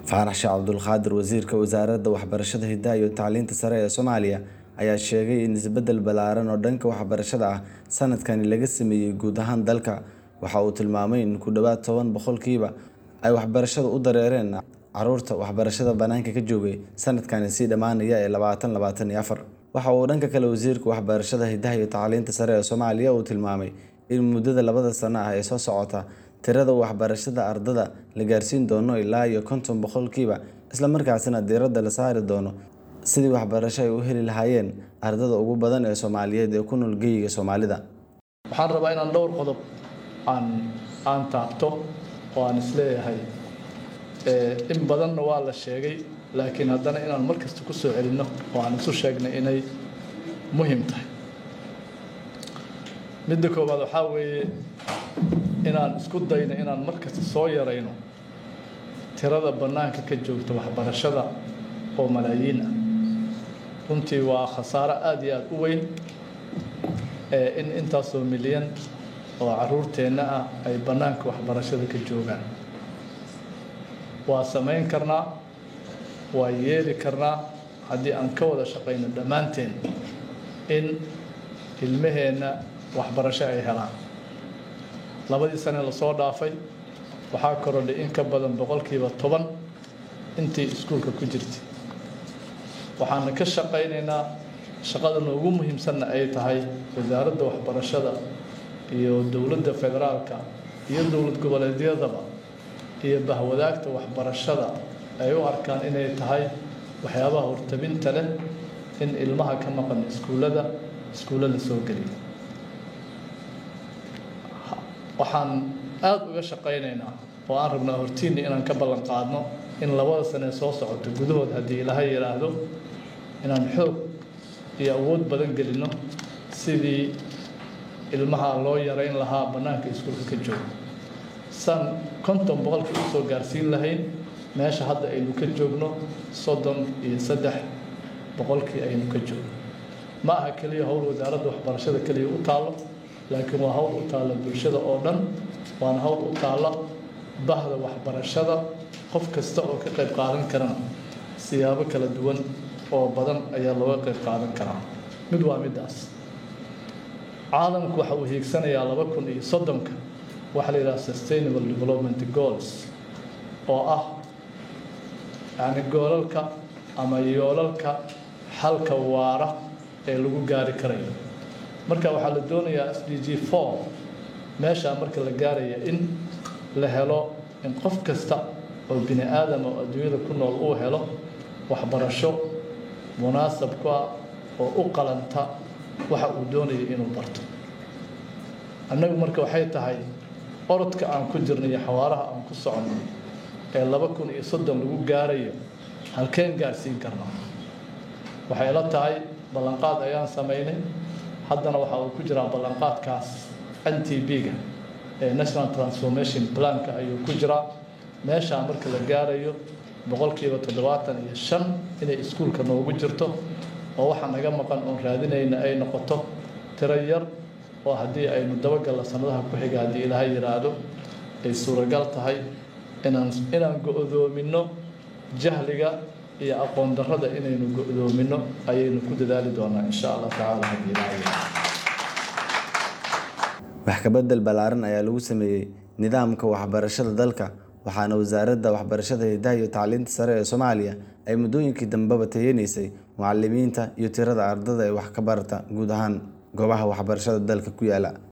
faarax sheekh cabdulqaadir wasiirka wasaaradda waxbarashada hidaha iyo tacliinta sare ee soomaaliya ayaa sheegay in isbedel ballaaran oo dhanka waxbarashada ah sanadkani laga sameeyey guud ahaan dalka waxa uu tilmaamay in ku dhowaad toban boqolkiiba ay waxbarashada u dareereen caruurta waxbarashada bannaanka ka joogay sanadkani sii dhammaanaya ee labaatan labaatan iyo afar waxa uu dhanka kale wasiirka waxbarashada hidaha iyo tacliinta sare ee soomaaliya uu tilmaamay in muddada labada sano ah ee soo socota tirada waxbarashada ardada la gaarsiin doono ilaa iyo konton boqolkiiba islamarkaasina diiradda la saari doono sidii waxbarasho ay u heli lahaayeen ardada ugu badan ee soomaaliyeed ee ku nool geyiga soomaalida waxaan rabaa inaan dhowr qodob aan aan taabto oo aan isleeyahay in badanna waa la sheegay laakiin haddana inaan mar kasta ku soo celinno oo aan isu sheegnay inay muhiim tahay midda koowaad waxaa weeye inaan isku dayno inaan mar kasta soo yarayno tirada bannaanka ka joogta waxbarashada oo malaayiin ah runtii waa khasaaro aada iyo aada u weyn in intaasoo milyan oo caruurteenna ah ay bannaanka waxbarashada ka joogaan waa samayn karnaa waa yeeli karnaa haddii aan ka wada shaqayno dhammaanteen in ilmaheenna waxbarasho ay helaan labadii sane lasoo dhaafay waxaa korodhay in ka badan boqolkiiba toban intii iskuulka ku jirtay waxaana ka shaqaynaynaa shaqada noogu muhiimsanna ay tahay wasaaradda waxbarashada iyo dowladda federaalka iyo dowlad goboleedyadaba iyo bahwadaagta waxbarashada ay u arkaan inay tahay waxyaabaha hortabinta leh in ilmaha ka maqan iskuullada iskuulla la soo geliyo waxaan aada uga shaqaynaynaa oo aan rabnaa hortiinni inaan ka ballan qaadno in labada sanee soo socoto gudahood haddii ilaha yidhaahdo inaan xoog iyo awood badan gelinno sidii ilmaha loo yarayn lahaa bannaanka iskuulka ka joogo san konton boqolkii usoo gaarsiin lahayn meesha hadda aynu ka joogno soddon iyo saddex boqolkii aynu ka joogno ma aha keliya howl wasaaradda waxbarashada keliya u taallo laakiin waa hawl u taalla bulshada oo dhan waana hawl u taalla bahda waxbarashada qof kasta oo ka qayb qaadan karana siyaabo kala duwan oo badan ayaa looga qayb qaadan karaa mid waa middaas caalamku waxa uu hiigsanayaa laba kun iyo soddonka waxaa la yidhaha sustainable development goals oo ah yacni goolalka ama yoolalka xalka waara ee lagu gaari karayo marka waxaa la doonayaa s d g four meeshaa marka la gaaraya in la helo in qof kasta oo bini aadam oo adduunyada ku nool uu helo waxbarasho munaasab ku ah oo u qalanta waxa uu doonaya inuu barto annagu marka waxay tahay orodka aan ku jirno iyo xawaaraha aan ku soconno ee laba kun iyo soddon lagu gaarayo halkeen gaarsiin karno waxay la tahay ballanqaad ayaan samaynay haddana waxa uu ku jiraa ballanqaadkaas n t b-ga ee national transformation planka ayuu ku jiraa meeshaa marka la gaarayo boqolkiiba toddobaatan iyo shan inay iskuulka noogu jirto oo waxaa naga maqan oon raadinayna ay noqoto tiro yar oo haddii aynu dabagalla sanadaha ku xiga haddii ilaaha yidhaahdo ay suuragal tahay inaan inaan go-doominno jahliga iyo aqoon darrada inaynu go-doominno ayaynu ku dadaali doonaa insha allah tacaala haddii ilaaha yidhaahdo wax kabedel ballaaran ayaa lagu sameeyey nidaamka waxbarashada dalka waxaana wasaaradda waxbarashada hidaha iyo tacliinta sare ee soomaaliya ay muddooyinkii dambeba tayanaysay mucalimiinta iyo tirada ardada ee wax ka barata guud ahaan goobaha waxbarashada dalka ku yaala